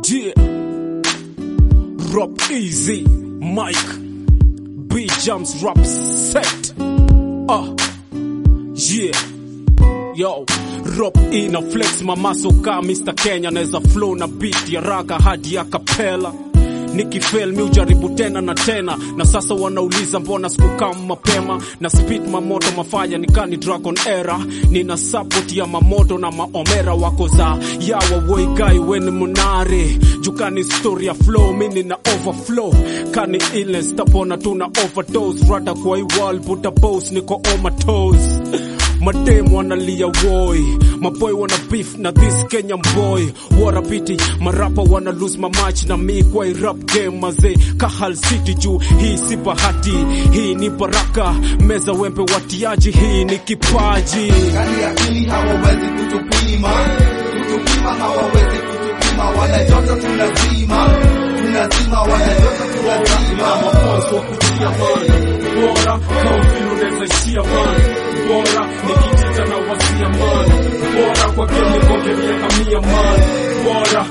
Yeah. Rap easy, Mike. B jumps rap set. Uh. Yeah. Yo, rap ina flex mamaso ka Mr. Kenya naweza flow na beat ya raga hadi ya kapela nikifel mi ujaribu tena na tena na sasa wanauliza mbona sikukam mapema na speed mamoto mafanya nikani dragon era nina support ya mamoto na maomera wako za yawa woigai weni munare jukani story ya flow mi nina overflow kani illness tapona tuna overdose rada kwa hii wall buta boss niko on my toes madem wanalia woi maboy wana beef na this kenyan boy warapiti marapa wana lose my match na mi kwa hii rap game mazee kahal city juu hii si bahati hii ni baraka meza wembe watiaji hii ni kipaji Kani akili hawawezi kutupima, kutupima hawawezi kutupima, wanajota tunazima, tunazima, wanajota tunazima. mafunzo wa kutia man bora kaufili unaweza ishia man bora nikijita na wasia man bora kwa kemi koke miaka mia man bora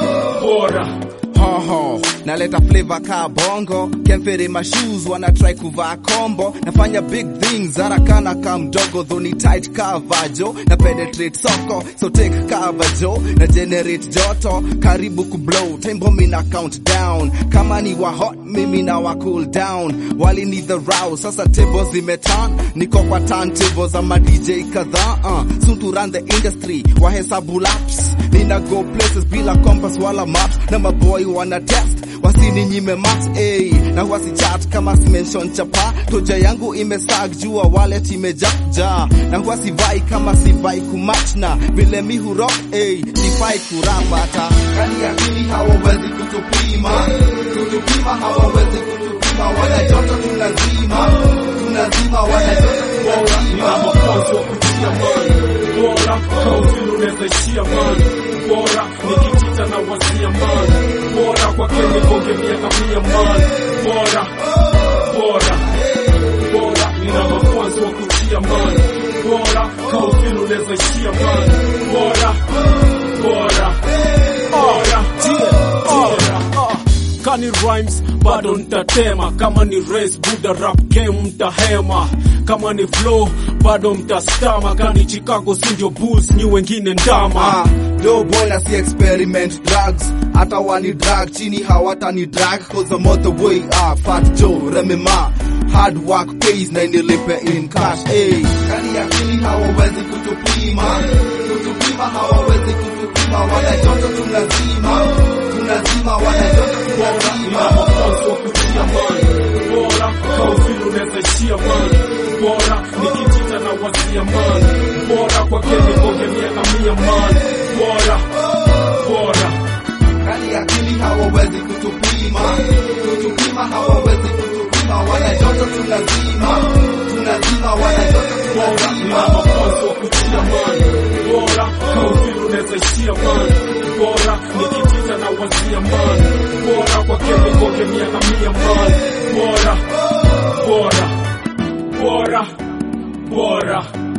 bora Hoho, naleta flavor ka bongo kemfere my shoes wana try kuvaa kombo nafanya big things harakana ka mdogo dhoni tight cover jo na penetrate soko so take cover jo na generate joto karibu kublow tembo mina count down kama ni wa hot mimi na wa cool down wali ni the row sasa tables zimeturn niko kwa turntable za ma DJ kadhaa uh, soon to run the industry wahesabu laps nina go places bila compass wala maps na maboy wana test wasininyime max a na wasichat kama simenshon chapa toja yangu imesag jua wallet imejaja na wasivai kama sivai kumachna vile mi hurok a sifai kurapata kani akili hawawezi kutupima kutupima hawawezi kutupima wanajoto tunazima tunazima wanajoto tunazima mafunzo wa kutia man bora kaufili unaweza ishia man bora nikijita na wasia man bora kwa kemi koke miaka mia man bora bora bora nina mafunzo wa kutia man bora kaufili unaweza ishia man bora bora bora bora kani rhymes bado ntatema kama ni race buda rap game mtahema kama ni flow bado mtastama kani chicago sindio bulls nyi wengine ndama Ah, do boy na si experiment drugs hata wani drag chini hawata ni drag cause I'm all the way up fat joe remema hard work pays na inilipe in cash hey. kani akili hawawezi kutupima kutupima hawawezi kutupima wanajoto tunazima tunazima wanajoto tunazima mafunzo wa kutia man bora kaufili unaweza ishia man bora nikijita na wasia man bora kwa kemi koke miaka mia man bora bora kani akili hawawezi kutupima kutupima hawawezi kutupima wanajoto tunazima tunazima wanajoto tunazima mafunzo wa kutia man bora kaufili unaweza ishia man bora nikijita na wasia man bora kwa kemi koke miaka mia man bora bora bora bora